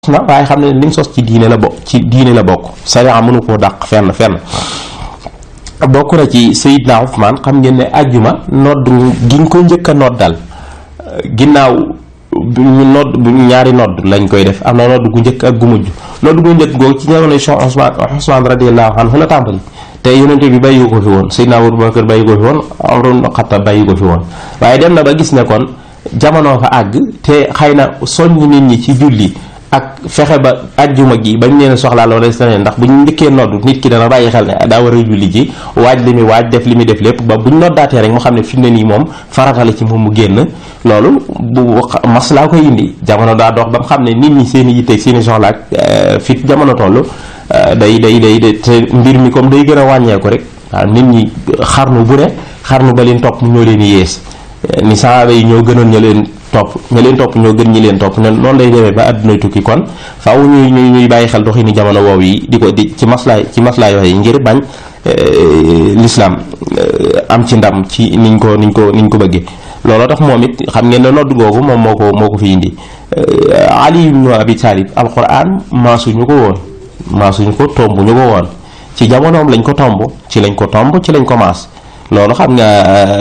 na waaye xam ne liñ sos ci diine la bokk ci diine la bokk sariya mënu koo dàq fenn fenn bokk na ci Seydina Ousmane xam ngeen ne àjjuma nodd gi nga ko njëkk a noddal ginnaaw ñu nodd ñaari nodd lañ koy def am na nodd gu njëkk ak gu mujj nodd gu njëkk googu ci jamono Cheikh Ousmane Ousmane radiyallahu anhu la tàmbali te yonente bi bàyyi ko fi woon Seydina Abubakar bàyyi ko fi woon Umar ibn Xattaab bàyyi ko fi woon waaye dem na ba gis ne kon jamono fa àgg te xëy na soññ nit ñi ci julli ak fexe ba ajjuma gi bañ leen soxlaa loolu des na ndax bu ñu njëkkee nodd nit ki dana bàyyi xel ne daa war a julli ji waaj li muy waaj def li muy def lépp ba bu ñu noddaatee rek mu xam ne fi mu ne nii moom farata la ci moom mu génn loolu bu maslaa koy indi jamono daa dox ba mu xam ne nit ñi seen i yitteeg seen i soxla ak fi jamono toll day day day day te mbir mi comme day gën a wàññeeku rek waaw nit ñi xarnu bu ne xarnu ba leen topp ñoo leen yées ni saaba yi ñoo gënoon ña leen topp ña leen topp ñoo gën ñi leen topp ne noonu lay demee ba àdduna tukki kon faaw ñuy ñuy ñuy bàyyi xel doxi ni jamono woowu yi di ko di ci maslaay ci maslaay wax yi ngir bañ lislaam am ci ndam ci niñ ko niñ ko niñ ko bëggee looloo tax moom it xam ngeen ne nodd googu moom moo ko moo ko fi indi Ali ibn Abi Talib alquran maasuñu ko woon maasuñu ko tomb ñu ko woon ci jamonoom lañ ko tomb ci lañ ko tomb ci lañ ko maas loolu xam nga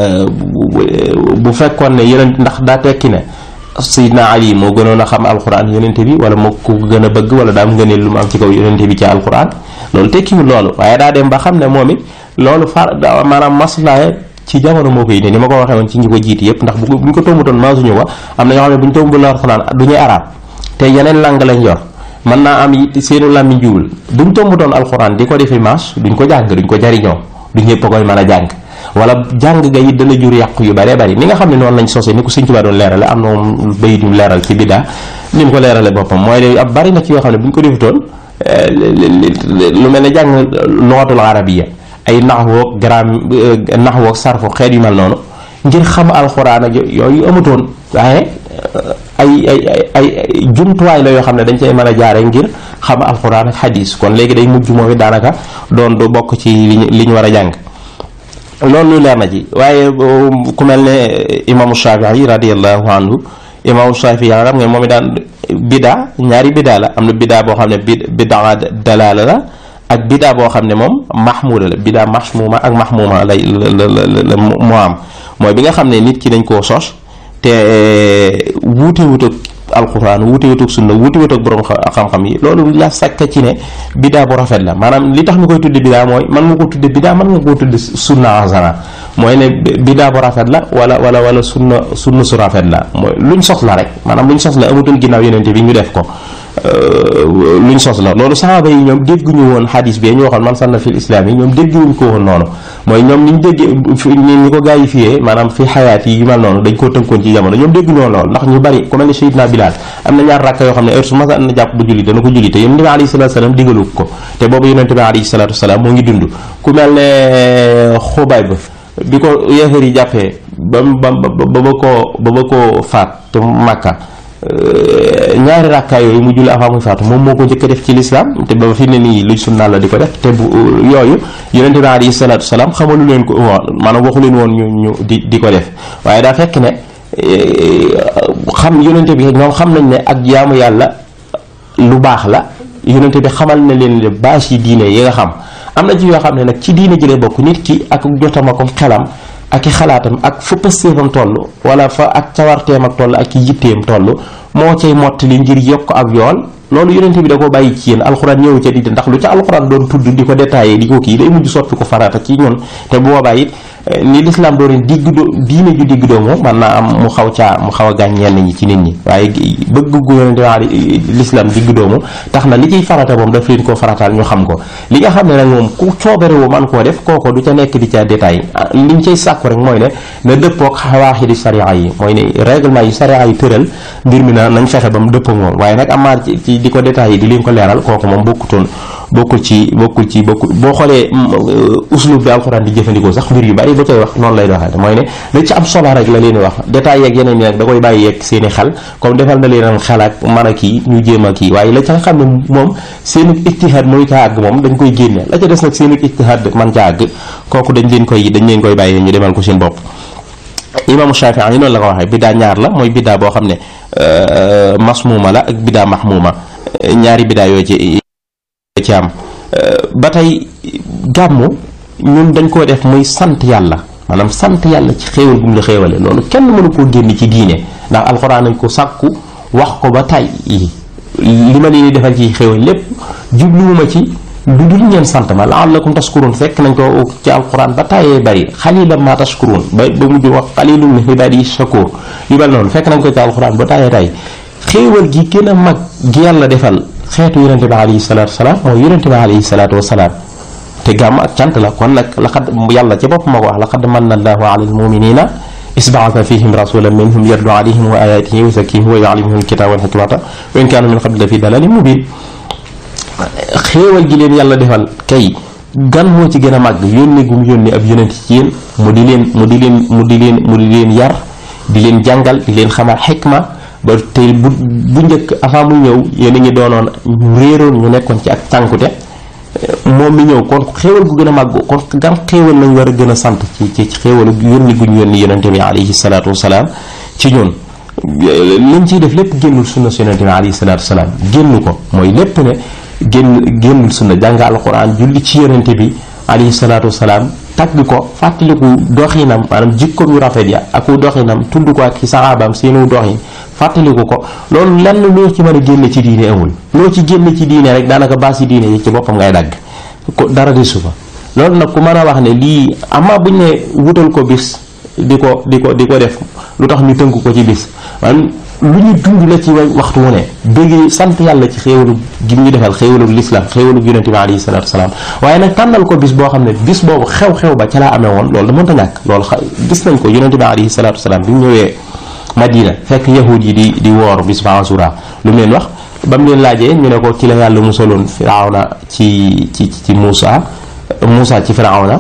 bu fekkoon ne yeneen ndax daa tekki ne Seydina Ali moo gënoon a xam alquran yonente bi wala moo ko gën a bëgg wala daa am ngëneel lu mu am ci kaw yonente bi ci alquran loolu tekkiwul loolu waaye daa dem ba xam ne moom it loolu far maanaam maslaaye ci jamono moo koy indi ni ma ko waxee woon ci ñi ko jiiti yëpp ndax bu ñu ko tombutoon maasuñu ko am na ñoo xam ne bu ñu tombul alquran du ñuy arab te yeneen lang lañ yor mën naa am it seenu làmmiñ jiwul buñ tombutoon alquran di ko defi maas duñ ko jàng duñ ko jariñoo du ñëpp koy mën a jàng wala jàng ga it dana jur yàqu yu bëree bëri ni nga xam ne noonu lañ sosé ni ko Sëñ Tuubaa doon leerale am na moom bayit yu leeral ci biddaa ni mu ko leerale boppam mooy ne ab bari na ci yoo xam ne bu ñu ko defutoon lu mel ne jàng luxatul arabiya ay naxwoog gram naxwoog sarfu xeet yu mel noonu ngir xam alxuraan ak yooyu amutoon waaye ay ay ay jumtuwaay la yoo xam ne dañ cay mën a jaare ngir xam alxuraan ak xadiis kon léegi day mujj moom it daanaka doon du bokk ci liñ li ñu war a jàng loolu lu leer na ci waaye ku mel ne imaamu Shafii radiallahu anhu imaamu Shafii xam nga moom i daan bidaa ñaari bidaa la am na bidaa boo xam ne bi bidaa dalaala la ak bidaa boo xam ne moom mahmuda la bidaa mahmuma ak mahmuma lay la la moo am mooy bi nga xam ne nit ki dañ koo sos te wuute wut ak alquran wuute wut ak sunna wuute wut ak borom xam-xam yi loolu la sakka ci ne bidaa bu rafet la maanaam li tax ñu koy tudde bidaa mooy man nga ko tudde bidaa man nga koo tudde sunna asana mooy ne bidaa bu rafet la wala wala wala sunna sunna su rafet la mooy luñ sos la rek maanaam luñ sos la amatul ginnaaw yenente bi ñu def ko luñ sos la loolu saxaaba yi ñoom dégguñu woon xadis bi ñu waxoon man sanna fil islam yi ñoom dégguwuñ ko woon noonu mooy ñoom niñ dégg ñi ko gaa yi fiyee maanaam fi xayaat yi yu mel noonu dañ koo tënkoon ci jamono ñoom dégguñu woon loolu ndax ñu bari ku mel ne Seydina Bilal am na ñaar rakka yoo xam ne heure su ma na jàpp bu julli dana ko julli te yonente bi alayhi salatu salaam digalu ko te boobu yonente bi alayhi salatu salaam moo ngi dund ku mel ne Xubayb bi ko yéefar yi jàppee ba ba ba ba koo ba ba koo faat te Makka ñaari rakkaa yooyu mu julli avant muy faatu moom moo ko njëkk a def ci lislaam te ba fi ne nii luñ sunnaal la di ko def te bu yooyu yonente bi alayhi salaatu salaam xamalu leen ko woon maanaam waxu leen woon ñu ñu di di ko def waaye daa fekk ne xam yonente bi ñoom xam nañ ne ak jaamu yàlla lu baax la yonente bi xamal na leen le bâche yi diine yi nga xam am na ci yoo xam ne nag ci diine jëlee bokk nit ki ak jotama ko xelam ak i xalaatam ak fa pëstéefam toll wala fa ak cawarteem ak toll ak i yitteem toll moo cay mottali ngir yokk ab yool loolu yonente bi da ko bàyyi ci yéen alxuraan ñëw ca di ndax lu ca alxuraan doon tudd di ko détaillé di ko kii day mujj soppi ko farata ci ñun te bu boobaa it ni lislaam doon digg do diine ju digg doomu man naa am mu xaw caa mu xaw a gaañ ñenn ñi ci nit ñi waaye bëgg gu yonente waa lislaam digg doomu tax na li ciy farata moom daf leen koo farataal ñu xam ko li nga xam ne nag moom ku coobarewu man koo def kooko du ca nekk di ca détail liñ cay sàkku rek mooy ne na dëppoog xawaaxi di sariya yi mooy ne règlement yi sariya yi tëral mbir mi na nañ fexe ba mu dëppoo moom waaye nag amaar ci di ko détaillé di leen ko leeral kooku moom bokkutoon bokkul ci bokkul ci bokkul boo xoolee uslub bi alxuraan di jëfandikoo sax mbir yu bari ba cay wax noonu lay doxee mooy ne da ci am solo rek la leen wax détails yeeg yeneen yi nag da koy bàyyi yeeg seen i xel comme defal na leen xel ak mën a kii ñu jéem a kii waaye la ca nga xam ne moom seen ijtihaad mooy ca àgg moom dañ koy génne la ca des nag seen ijtihaad man ca àgg kooku dañ leen koy dañ leen koy bàyyi ñu demal ko seen bopp imaamu Shaafi'i yi noonu la ko waxee biddaa ñaar la mooy biddaa boo xam ne masmuuma la ak biddaa mahmuuma ñaari bidaa yoo ci ci am ba tey gàmmu ñun dañ koo def muy sant yàlla maanaam sant yàlla ci xéewal bu mu la xéewale loolu kenn mënu koo génn ci diine ndax alxuraan nañ ko sàkku wax ko ba tay li ma leen defal ci xéewal lépp jubluwuma ci lu dul ngeen sant ma la'allakum tashkurun fekk nañ ko ci alxuraan ba tàyyee bari xalilan ma tashkurun ba ba mujj wax xalilun min ibaadi shakur yu mel noonu fekk nañ ko ci alxuraan ba tàyyee tay xéewal gi gën a mag gi yàlla defal xeetu yonente bi alayhi salaatu wasalaam mooy yonente bi alayhi salaatu wasalaam te gàmm ak cant la kon nag laqad yàlla ci bopp ma ko wax laqad manna allahu ala almuminina isbaata fihim rasulan minhum yatlu alayhim wa ayatihi wa yuzakkihim wa yuallimuhum alkitaba wal hikmata wa in kaanu min qabli la fi dalalin mubin xéewal gi leen yàlla defal kay gan moo ci gën a màgg yónni gum yónni ab yonent ci yéen mu di leen mu di leen mu di leen mu di leen yar di leen jàngal di leen xamal xikma ba tey bu bu njëkk avant muy ñëw yéen a ngi doonoon ñu réeroon ñu nekkoon ci ak tànkute moom mi ñëw kon xéewal gu gën a màgg kon gan xéewal lañ war a gën a sant ci ci xéewalu yónni guñ yónni yonente bi alayhi salaatu wasalaam ci ñun lañ ciy def lépp génnul sunna si yonente bi alayhi salaatu wasalaam génn ko mooy lépp ne génn génnul sunna jàng alquran julli ci yonente bi alayhi salaatu wasalaam tagg ko fàttaliku doxinam maanaam jikkoom yu rafet ya aku doxinam tudd ko ak ci saxaabaam seenu doxin fàttaliku ko loolu lenn loo ci mën a génne ci diine amul loo ci génne ci diine rek daanaka baasi diine yi ci boppam ngay dagg ko dara di sufa loolu nag ku mën a wax ne lii ama buñ ne wutal ko bis di ko di ko di ko def lu tax ñu tënk ko ci bis maanaam lu ñu dund la ci waxtu wu ne bëggee sant yàlla ci xéewalu gi ñu defal xéewalu lislaam xéewalu yonente bi alayhi salaatu wasalaam waaye nag tànnal ko bis boo xam ne bis boobu xew-xew ba ca laa amee woon loolu da mënta ñàkk loolu gis nañ ko yonente bi alayhi salaatu wasalaam bi mu ñëwee Madina fekk yahud yi di di woor bis ba Ashura lu mu leen wax ba mu leen laajee ñu ne ko ci la yàlla musaloon Firawna ci ci ci Muusa Muusa ci Firawna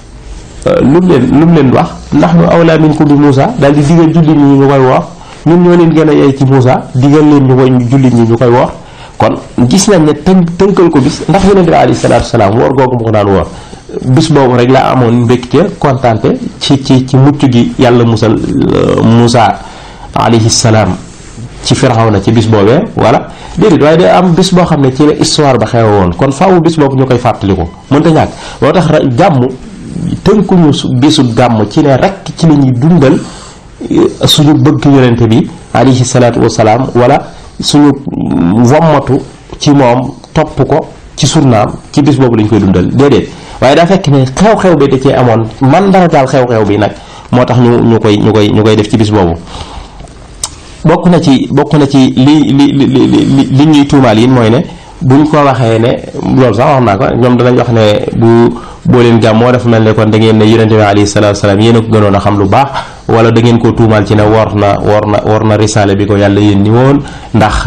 lu mu leen lu mu leen wax nahnu awlaa minkum bi Muusa daal di digal jullit ñi ñu koy woor ñun ñoo leen gën a yey ci Muusa digal leen ñu koy jullit ñi ñu koy woor kon gis nañ ne tënk tënkal ko bis ndax yonente bi alayhi salaatu wasalaam woor googu mu ko daan woor bis boobu rek la amoon mbégte kontaante ci ci ci mucc gi yàlla musal Muusa alayhi salaam ci Firawna ci bis boobee wala déedéet waaye day am bis boo xam ne ci la histoire ba xew woon kon faaw bis boobu ñu koy fàttaliku mënta ñàkk loo tax gàmm tënkuñu bisu gàmm ci ne rek ci la ñuy dundal suñu bëgg yonente bi alayhi salaatu wasalaam wala suñu wommatu ci moom topp ko ci sunnaam ci bis boobu lañ koy dundal déedéet waaye daa fekk ne xew-xew bi da cee amoon man dara daal xew-xew bi nag moo tax ñu ñu koy ñu koy ñu koy def ci bis boobu bokk na ci bokk na ci li li li li li ñuy tuumaal yi mooy ne buñ ko waxee ne loolu sax wax naa ko ñoom danañ wax ne bu boo leen gàmmoo dafa mel ne kon da ngeen ne yonente bi alayhi salaatu salaam yéen a ko gënoon a xam lu baax wala da ngeen koo tuumaal ci ne war na war na war na risaale bi ko yàlla yónni woon ndax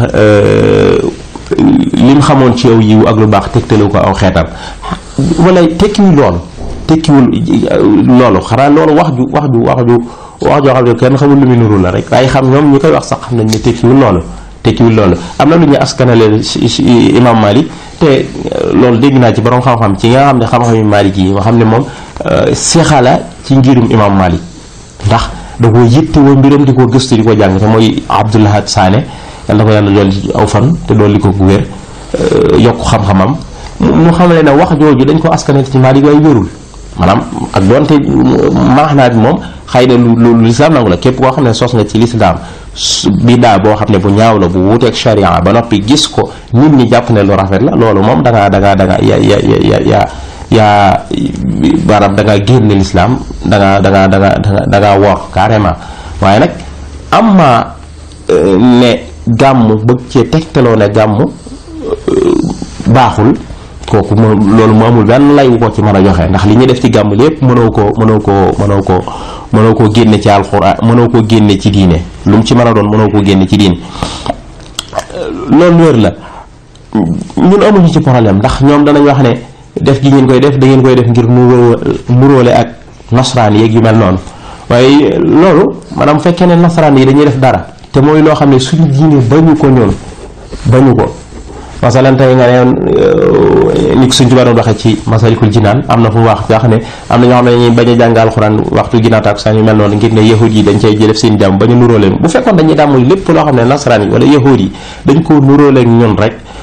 lim xamoon ci aw yiw ak lu baax tegtalu ko aw xeetam wala tekkiwul loolu tekkiwul loolu xanaa loolu wax ju wax ju wax ju wax joo xam ne kenn xamul lu mu nuru la rek waaye xam ñoom ñi koy wax sax xam nañ ne tekkiwul loolu tekkiwul loolu am na lu ñu askanale imam Malik te loolu dégg naa ci borom xam-xam ci nga xam ne xam-xam yi Malik yi nga xam ne moom seexala ci ngirum imam Malik ndax da ko yitte woo mbiram di ko gëstu di ko jàng te mooy Abdoulahad Sané yàlla ko yàlla dolli aw fan te dolli ko wér yokk xam-xamam mu xam ne ne wax jooju dañ ko askanale ci Malik waaye wérul maanaam ak doonte maax naa bi moom xëy na lu lu lislaam nangu la képp koo xam ne sos nga ci lislaam bidaa boo xam ne bu ñaaw la bu wuuteeg sharia ba noppi gis ko nit ñi jàpp ne lu rafet la loolu moom da ngaa da ngaa da ngaa ya ya ya ya yaa maanaam da ngaa génne lislaam da ngaa da ngaa da ngaa da ngaa wor carrément waaye nag am ma ne gàmm bëgg cee tegtaloo ne gàmm baaxul kooku moom loolu mu amul benn lay wu ko ci mën a joxe ndax li ñuy def ci gàmm lépp mënoo ko mënoo ko mënoo ko mënoo koo génne ci alxuraan mënoo koo génne ci diine lu mu ci mën a doon mënoo koo génne ci diine loolu wér la ñun amuñu ci problème ndax ñoom danañ wax ne def gi ngeen koy def da ngeen koy def ngir nuroo nuróole ak nasaraan yeeg yu mel noonu waaye loolu maanaam fekkee ne nasaraan yi dañuy def dara te mooy loo xam ne suñu diine bañu ko ñun bañu ko masalan tey nga ne ni suñ tubaab doon waxee ci masalikul jinaan am na fu mu wax nga xam ne am na ñoo xam ne dañuy bañ a jàng alxuraan waxtu ginnaaw takkusaan yu mel noonu ngir ne yahud yi dañ cay jëlef seen jàmm bañ a nuróole bu fekkoon dañuy dàmm lépp loo xam ne nasaraan yi wala yahud yi dañ koo nuróole ak ñun rek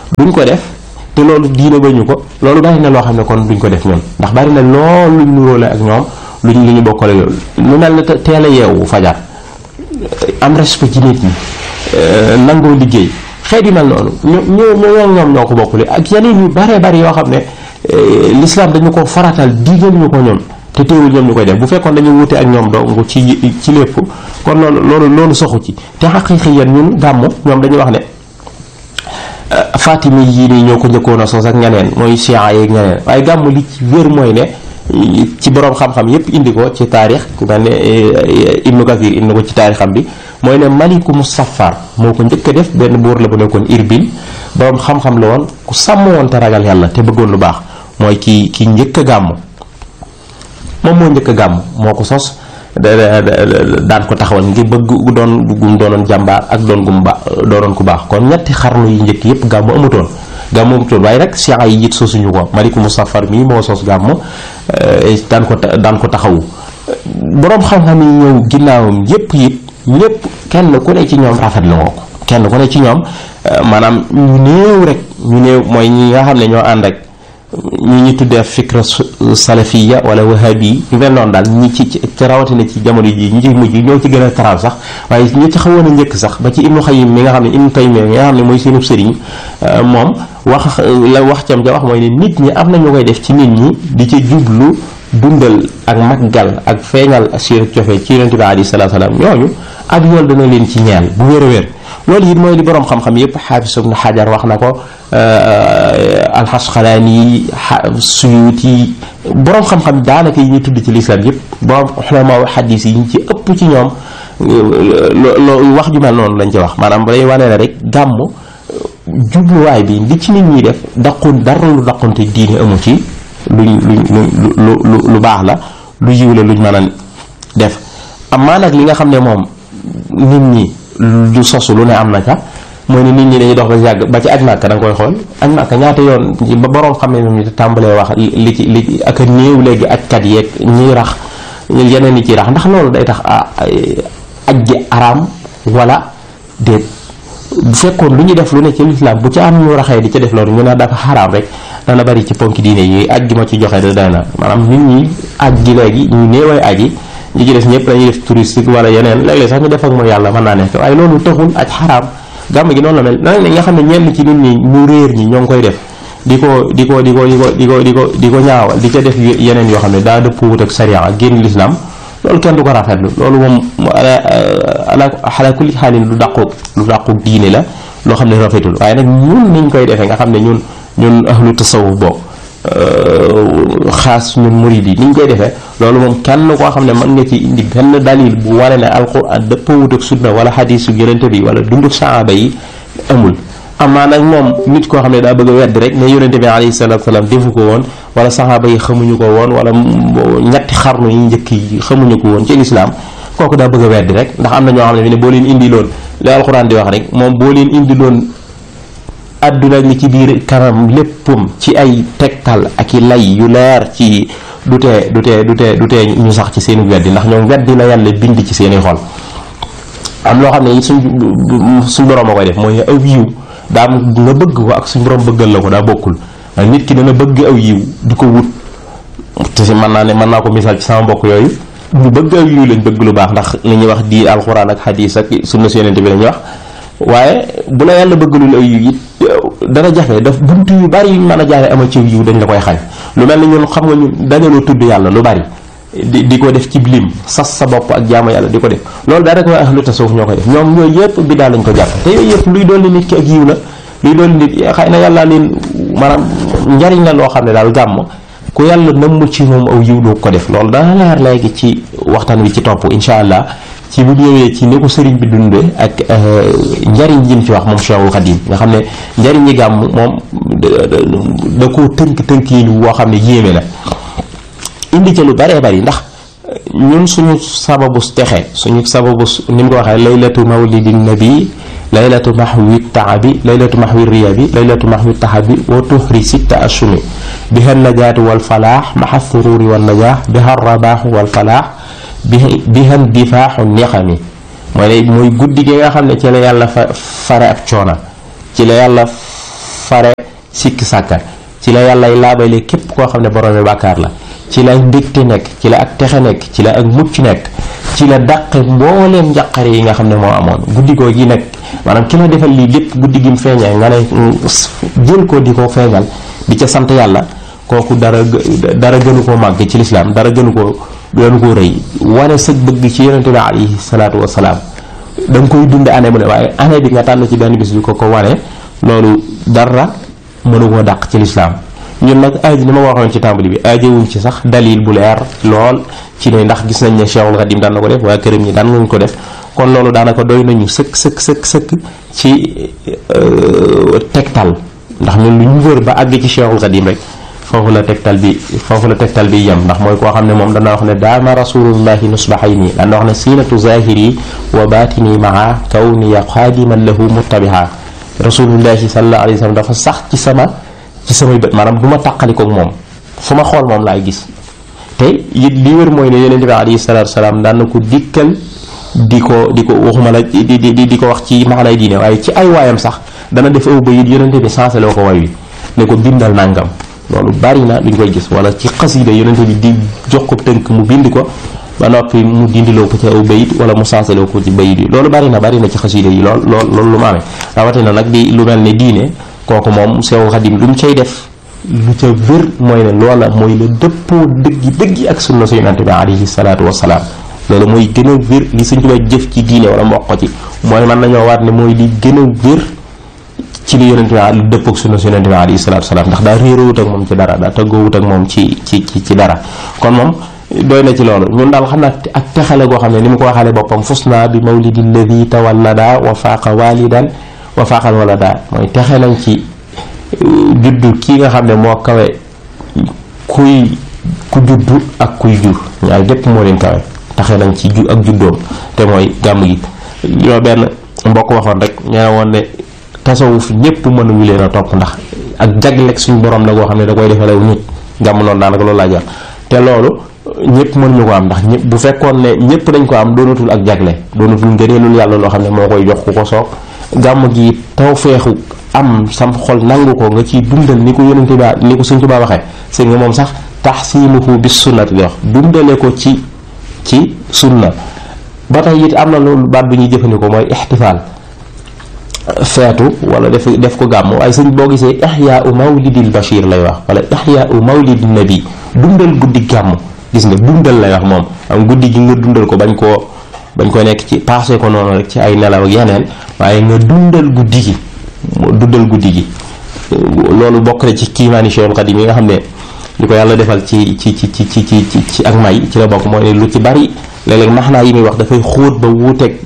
duñ ko def te loolu diine bañu ko loolu bari na loo xam ne kon duñ ko def ñun ndax bari na loolu luñ nuróole ak ñoom luñ lu ñu bokkale loolu lu mel ne teel a yeewu fajar am respect ci nit ñi nangoo liggéey xeet yu mel noonu ñoo ñoo ñoom ñoo ko bokkule ak yeneen yu bare bari yoo xam ne l'islam dañu ko faratal digal ñu ko ñoom te teewul ñoom ñu koy def bu fekkoon dañu wute ak ñoom dong ci ci lépp kon loolu loolu loolu soxu ci te xaqiiqi yéen ñun gàmmu ñoom dañu wax ne fatimi yii nii ñoo ko njëkkoon a sos ak ñeneen mooy chia yeeg ñeneen waaye gàmmu li ci wér mooy ne ci boroom xam-xam yépp indi ko ci taarix ku mel ne Ibnu Kathir indi ko ci taarixam bi mooy ne Maliku Musaffar moo ko njëkk a def benn buur la bu nekkoon Irbil boroom xam-xam la woon ku sàmm woon te ragal yàlla te bëggoon lu baax mooy ki ki njëkk a gàmmu moom moo njëkk a gàmm moo ko sos daan ko taxawal ngir bëgg doon gum doonoon jàmbaar ak doon gum ba doonoon ku baax kon ñetti xarnu yi njëkk yépp gàmm amutoon gàmm amutoon waaye rek siya yi it sosuñu ko maliku musafar mii moo sos gàmm daan ko daan ko taxawu boroom xam-xam yi ñëw ginnaawam yépp it ñépp kenn ku ne ci ñoom rafetlu nga ko kenn ku ne ci ñoom maanaam ñu néew rek ñu néew mooy ñi nga xam ne ñoo ànd ak ñi ñu tuddee fikra salafiya wala wahabi ñu mel noonu daal ñi ci ci rawatina ci jamono ji ñi ci mujj ñoo ci gën a taral sax waaye ñi ci xawoon a njëkk sax ba ci ibnu xayim mi nga xam ne ibnu taymiya mi nga xam ne mooy seenub sëriñ moom wax la wax cam ja wax mooy ne nit ñi am na ñu koy def ci nit ñi di ca jublu dundal ak maggal ak feeñal seen cofee ci yonente bi alayhi salaatu salaam ñooñu ak yool dana leen ci ñeel bu wér a wér loolu it mooy li boroom xam-xam yépp xaafis ibnu xajar wax na ko alxasqalaani suyuuti boroom xam-xam daanaka yi ñu tudd ci lislaam yépp boroom xulamaa xadiis yi ñu ci ëpp ci ñoom loo wax ju mel noonu lañ ci wax maanaam day wane ne rek gàmm jubluwaay bi li ci nit ñi def daqun dara lu daqunte diine amu ci luñ luñ lu lu lu baax la lu yiw la luñ mën a def amaa nag li nga xam ne moom nit ñi lu sosu lu ne am na ca mooy ne nit ñi dañuy dox ba yàgg ba ci aj màkka da nga koy xool aj màkka ñaata yoon ba boroom xam ne moom ñu tàmbalee wax li ci li ak a néew léegi ajkat yeeg ñiy rax yeneen yi ciy rax ndax loolu day tax aj ji araam wala déet bu fekkoon lu ñu def lu ne ci lislaam bu ci am ñu raxee di ca def loolu ñu ne dafa xaraam rek dana bari ci ponki diine yi aj gi ma ci joxe da day na maanaam nit ñi aj gi léegi ñu néeway aji ñi ci des ñëpp dañuy def touristique wala yeneen léeg-léeg sax ñu def ak mooy yàlla mën naa nekk waaye loolu taxul aj xaraam gàmm gi noonu la mel nag nga xam ne ñenn ci nit ñi ñu réer ñi ñoo ngi koy def di ko di ko di ko di ko di ko di ko di ko ñaawal di ca def yeneen yoo xam ne daa dëpp wut ak sariya ak génn lislaam loolu kenn du ko rafetlu loolu moom ala ala kulli xaalin lu dàqu lu dàqu diine la loo xam ne rafetul waaye nag ñun niñ koy defee nga xam ne ñun ñun ahlu tasawuf boobu xaas ñun murid yi ni ñu koy defee loolu moom kenn koo xam ne mën nga ci indi benn dalil bu wane ne alquran dëppawut ak sunna wala xadiisu yonente bi wala dundu saaba yi amul amaa nag moom nit koo xam ne daa bëgg a wedd rek ne yonente bi alayhi salaatu salaam defu ko woon wala saxaaba yi xamuñu ko woon wala ñetti xarnu yi njëkk yi xamuñu ko woon ci lislaam kooku daa bëgg a weddi rek ndax am na ñoo xam ne fi ne boo leen indi loon li alquran di wax rek moom boo leen indi loon àdduna li ci biir kanam léppam ci ay tegtal ak i lay yu leer ci du tee du tee du tee du tee ñu sax ci seeni weddi ndax ñoom weddi la yàlla bind ci seeni xol am loo xam ne suñ suñ borom a koy def mooy aw yiw daa am nga bëgg ko ak suñ borom bëggal la ko daa bokkul nit ki dana bëgg aw yiw di ko wut te si mën naa ne mën naa ko misaal ci sama mbokk yooyu ñu bëgg aw yiw lañ bëgg lu baax ndax li ñuy wax di alxuraan ak xadiis ak sunna si yonente bi lañuy wax waaye bu la yàlla bëggalul aw yiw it dana jafe daf buntu yu bari yuñ mën a jaare ama ci yiw dañ la koy xañ lu mel ni ñun xam nga ñun dañaloo tudd yàlla lu bari di di ko def ci lim sas sa bopp ak jaamu yàlla di ko def loolu daa rek waa ahlu tasawuf ñoo koy def ñoom yooyu yëpp bi daal lañ ko jàpp te yooyu yëpp luy dolli nit ki ak yiw la luy dolli nit xëy na yàlla leen maanaam njariñ la loo xam ne daal gàmm ku yàlla nëmm ci moom aw yiw doo ko def loolu dana leer léegi ci waxtaan wi ci topp incha allah ci bu ñëwee ci ni ko sëriñ bi dundee ak njariñ yi mu ci wax moom Cheikhul Khadim nga xam ne njariñ yi gàmm moom da koo tënk tënk yi woo xam ne yéeme la indi ca lu baree bari ndax ñun suñu sababu texe suñu sababu ni mu ko waxee laylatu mawlidin nabi laylatu mahwi taabi laylatu mahwi riyabi laylatu mahwi tahabi wa tuhri sitta ashumi biha najaatu wal falaax maxa sururi wal najaax biha rabaaxu wal falaax biha difaaxu niqami mooy mooy guddi gi nga xam ne ci la yàlla fa fare ab coona ci la yàlla fare sikki sàkka ci la yàllay laabale képp koo xam ne boroomi bàkkaar la ci la mbégte nekk ci la ak texe nekk ci la ak mucc nekk ci la dàqe mbooleem njaqare yi nga xam ne moo amoon guddi goo gi nekk maanaam ki la defal lii lépp guddi gi mu feeñee nga ne jël ko di ko feeñal di ca sant yàlla kooku dara dara gënu koo màgg ci lislaam dara gënu koo gënu koo rëy wane sëg bëgg ci yonente bi alayhi salaatu wasalaam da nga koy dunde année mu ne waaye année bi nga tànn ci benn bis bi ko ko wane loolu dara mënu koo dàq ci lislaam ñun nag aaji ni ma waxoon ci tàmbali bi aajowuñ ci sax dalil bu leer lool ci ne ndax gis nañ ne Cheikhul Khadim daan na ko def waa këram ñi daan nañ ko def kon loolu daanaka doy nañu sëkk sëkk sëkk sëkk ci tegtal ndax ñun lu ñu wër ba àgg ci Cheikhul Khadim rek foofu la tegtal bi foofu la tegtal bi yem ndax mooy koo xam ne moom dana wax ne daama rasulullahi nusbahayni dana wax ne siinatu zahiri wa batini maa kawniya xaadiman lahu muttabiha rasulullahi sallallahu alayhi wa sallam dafa sax ci sama ci samay bët maanaam du ma tàqalikoog moom fu ma xool moom laay gis te it li wér mooy ne yonente bi alayhi salatu wasalaam daan na ko dikkal di ko di ko waxuma la di di di ko wax ci maanay diine waaye ci ay waayam sax dana def aw bayit yonente bi sanseloo ko way wi ne ko bindal nangam loolu bari na luñ koy gis wala ci xasida yonente bi di jox ko tënk mu bind ko ba noppi mu dindiloo ko ci aw bayit wala mu sanseloo ko ci bayit yi loolu bari na bari na ci xasida yi lool lool loolu lu ma amee rawatina nag di lu mel ne diine kooku moom Seexul Xadim lu mu cay def lu ca wér mooy ne loola mooy la dëppoo dëggi dëggi ak sunna su yonente bi alayhi salaatu wasalaam loolu mooy gën a wér li Sëñ Tuubaa jëf ci diine wala mboq ko ci mooy mën nañoo waat ne mooy li gën a wér ci li yonente bi lu dëpp ak sunna su yonente bi alayhi salaatu wasalaam ndax daa réeroowut ak moom ci dara daa tëggoowut ak moom ci ci ci ci dara kon moom doy na ci loolu ñun daal xam naa ak texale goo xam ne ni mu ko waxaale boppam fus naa bi mawlidi lladi tawallada wa faaqa walidan wa faaqal walada mooy texe nañ ci juddu kii nga xam ne moo kawe kuy ku juddu ak kuy jur ñaar lépp moo leen kawe taxe nañ ci ju ak juddoom te mooy gàmm gi yoo benn mbokk waxoon rek ñaa woon ne tasawuf ñépp mënuñu leen a topp ndax ak jagleeg suñu borom la goo xam ne da koy defalew nit gàmm noonu daanaka loolu laa jox te loolu ñëpp mënuñu ko am ndax ñëpp bu fekkoon ne ñëpp dañ ko am doonatul ak jagle doonatul ngëneelul yàlla loo xam ne moo koy jox ku ko soob gàmm gi taw feexu am sam xol nangu ko nga ciy dundal ni ko yonente ba ni ko Sëñ Tuubaa waxee sëñ nga moom sax taxsimuhu bis sunnati di wax dundale ko ci ci sunna ba tey it am na loolu baat bi ñuy jëfandikoo mooy ixtifaal feetu wala def def ko gàmm waaye sëñ boo gisee ixyaau mawlidil bashir lay wax wala ixyaau mawlidin nabi dundal guddi gàmm gis nga dundal lay wax moom am guddi gi nga dundal ko bañ koo bañ ko nekk ci passé ko noonu rek ci ay nelaw ak yeneen waaye nga dundal guddi gi dundal guddi gi loolu bokk na ci kiimaani Cheikhul Xadim yi nga xam ne li ko yàlla defal ci ci ci ci ci ci ci ak may ci la bokk mooy ne lu ci bari léeg-léeg maxnaa yi muy wax dafay xóot ba wuuteeg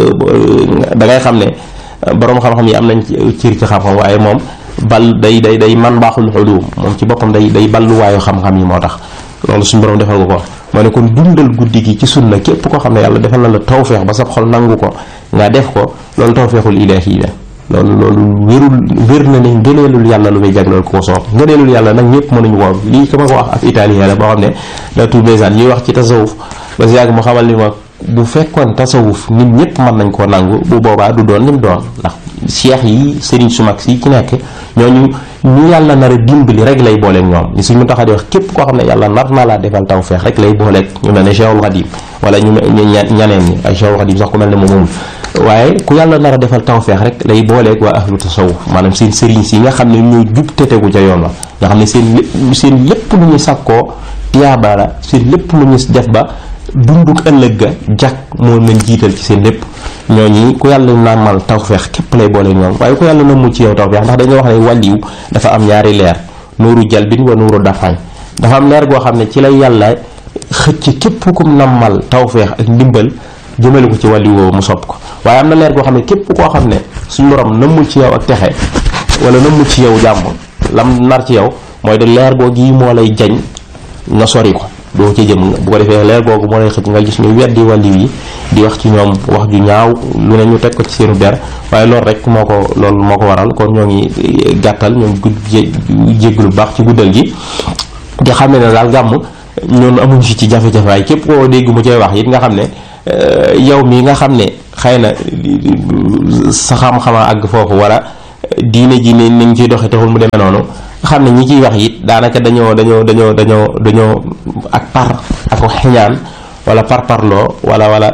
da ngay xam ne boroom xam-xam yi am nañ cër ci xam-xam waaye moom bal day day day man baaxul xulum moom ci boppam day day balluwaayu xam-xam yi moo tax loolu suñu borom defal ko ko moo ne kon dundal guddi gi ci sunna képp koo xam ne yàlla defal na la tawfeex ba sa xol nangu ko nga def ko loolu tawfeexul ilaahi la loolu loolu wérul wér na ne ngëneelul yàlla lu muy jagleel ko soob ngëneelul yàlla nag ñëpp mënuñu ko lii ka ma ko wax ab italien la boo xam ne la tuubesaan ñuy wax ci tasawuf ba si yàgg mu xamal ni ma bu fekkoon tasawuf nit ñëpp mën nañ koo nangu bu boobaa du doon lim doon ndax cheikh yi sëriñ su mag si ci nekk ñooñu ñu yàlla nar a dimbali rek lay booleeg ñoom li suñ mu taxa di wax képp koo xam ne yàlla nar na laa defal tawfeex rek lay booleeg ñu mel ne Cheikhul Khadim wala ñu ñaneen ñi ay Cheikhul Khadim sax ku mel ne moom moomul waaye ku yàlla nar a defal tawfeex rek lay booleeg waa ahlu tasawuf maanaam seen sëriñ si nga xam ne ñoo jub te tegu ca yoon wa nga xam ne seen lépp seen lépp lu ñu sàkkoo tiyaaba la seen lépp lu ñu def ba dunduk ëllëg ga jàkk moo leen jiital ci seen lépp ñooñi ku yàlla naamal tawfeex képp lay boole ñoom waaye ku yàlla na mu ci yow tawfeex ndax dañoo wax ne wàlliw dafa am ñaari leer nuuru jalbin wa nuuru dafañ dafa am leer goo xam ne ci lay yàlla xëcc képp kum nammal tawfeex ak ndimbal jëmale ko ci wàlliw woowu mu sopp ko waaye am na leer goo xam ne képp koo xam ne suñ borom nammul ci yow ak texe wala nammul ci yow jàmm lam nar ci yow mooy de leer goo gi moo lay jañ nga sori ko doo ca jëm bu ko defee leer googu moo lay xëcc nga gis ñu weddi wàlliw yi di wax ci ñoom wax ju ñaaw lu ne ñu teg ko ci seenu der waaye loolu rek moo ko loolu moo ko waral kon ñoo ngi gàttal ñoo ngi gudd jégg lu baax ci guddal gi di xam ne ne daal gàmm ñoon amuñ fi ci jafe-jafe waaye képp koo dégg mu cay wax it nga xam ne yow mii nga xam ne xëy na sa xam-xama àgg foofu wala diine ji ne nañ ciy doxe taxul mu demee noonu xam ne ñi ciy wax it daanaka dañoo dañoo dañoo dañoo dañoo ak par ak xeñaan wala par parloo wala wala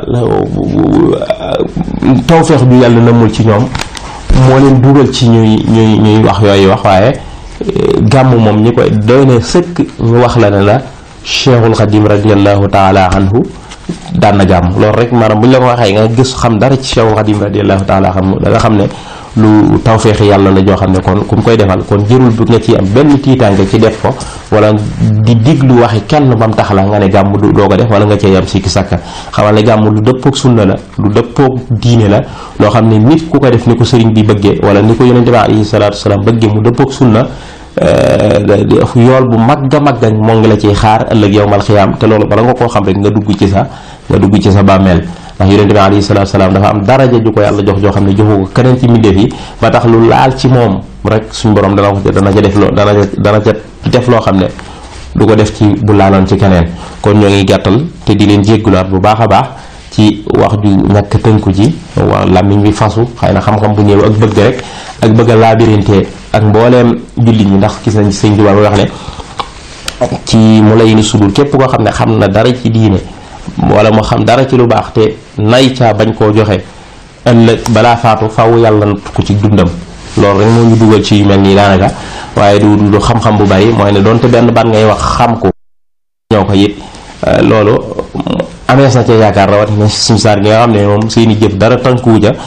tawfeex ju yàlla namul ci ñoom moo leen dugal ci ñuy ñuy ñuy wax yooyu wax waaye gàmm moom ñi koy doy na sëkk ñu wax la ne la cheikhul xadim radiallahu taala anhu daan na gàmm loolu rek maanaam bu ñu la ko waxee nga gis xam dara ci cheikhul xadim radiallahu taala anhu da nga xam ne lu tawféexi yàlla la joo xam ne kon ku mu koy defal kon jërul bu nga ci am benn tiitaange ci def ko wala di diglu waxi kenn bam tax la nga ne gàmm du doo ko def wala nga cee yam sikki sakka xamal ne gàmm lu dëppoog sunna la lu dëppoog diine la loo xam ne nit ku ko def ni ko sëriñ bi bëggee wala ni ko yonente bi alayhi salaatu wasalaam bëggee mu dëppoog sunna yool bu magga magga moo ngi la ciy xaar ëllëg yowmal xiyaam te loolu bala nga koo xam rek nga dugg ci sa nga dugg ci sa bàmmeel ndax yonente bi alayhi salaatu salaam dafa am daraja ju ko yàlla jox joo xam ne joxu ko keneen ci mbindeef yi ba tax lu laal ci moom rek suñ borom dana ko dana ca def loo dana dana ca def loo xam ne du ko def ci bu laaloon ci keneen kon ñoo ngi gàttal te di leen jéggulaat bu baax a baax ci wax ju ñàkk tënku ci wa làmmiñ bi fasu xëy na xam-xam bu ñëw ak bëgg rek ak bëgg a laabirinte ak mbooleem jullit ñi ndax gis nañ sëñ Tuubaa wax ne ci mu lay ni sudul képp koo xam ne xam na dara ci diine wala mu xam dara ci lu baax te nay caa bañ koo joxe ëllëg balaa faatu faw yàlla natt ko ci dundam loolu rek moo ñu dugal ci yu mel nii daanaka waaye du du xam-xam bu bari mooy ne doonte benn baat ngay wax xam ko ñoo ko it loolu amees na ca yaakaar rawatina suñu saar gi nga xam ne moom seeni jëf dara tànkuwu ja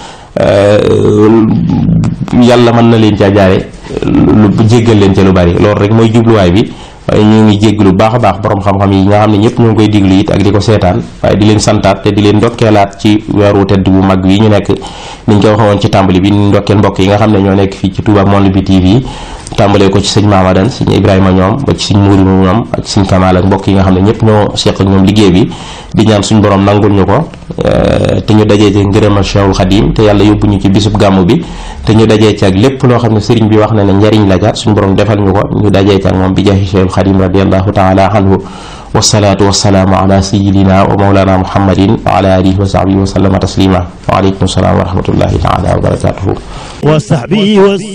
yàlla mën na leen caa jaare lu jéggal leen ca lu bari loolu rek mooy jubluwaay bi waaye ñu ngi jégg lu baax a baax borom xam-xam yi nga xam ne ñëpp ñoo ngi koy diglu it ak di ko seetaan waaye di leen santaat te di leen ndokkeelaat ci weeru tedd bu mag wi ñu nekk niñ ko waxee woon ci tàmbali bi ñu ndokkeel mbokk yi nga xam ne ñoo nekk fii ci Touba Monde bi TV tàmbalee ko ci sëñ Mamadan sëñ Ibrahima ñoom ba ci sëñ Mourou ñoom ak sëñ Kamal ak mbokk yi nga xam ne ñëpp ñoo seq ak ñoom liggéey bi di ñaan suñu borom nangul ñu ko te ñu dajee ci ngërëmal Cheikhul Khadim te yàlla yóbbu ñu ci bisub gàmmu bi te ñu dajee ci ak lépp loo xam ne sëriñ bi wax na ne njariñ la ja suñu borom defal ñu ko ñu dajee ci ak moom bi jaahi Cheikhul Khadim radiallahu taala anhu wasalaatu wasalaamu ala sayidina wa maulana muhammadin wa ala alihi wa sahbihi wa sallama taslima wa aleykum salaam wa rahmatullahi taala wa barakatuhu